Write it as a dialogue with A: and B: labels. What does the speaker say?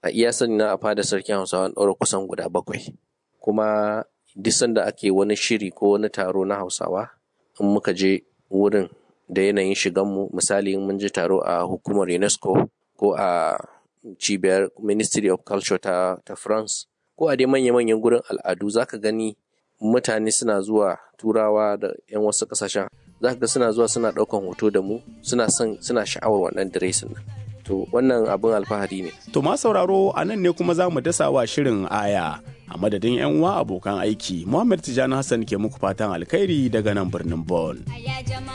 A: a iya sani na a fada sarkin hausawa ɗaura kusan guda bakwai kuma duk sanda ake wani shiri ko wani taro na hausawa in muka je wurin da yanayin shiganmu misali in mun je taro a hukumar unesco ko a cibiyar ministry of culture ta, ta france ko a dai manya-manyan gurin al'adu zaka gani mutane suna zuwa turawa da 'yan wasu kasashen zaka ga suna zuwa suna ɗaukan hoto da mu suna son suna sha'awar wannan diresin nan to wannan abin alfahari ne
B: To ma sauraro a nan ne kuma za mu dasa wa shirin aya a madadin 'yan uwa abokan aiki Muhammad Tijjani Hassan ke muku fatan alkhairi daga nan birnin Bon.
C: ya jama'a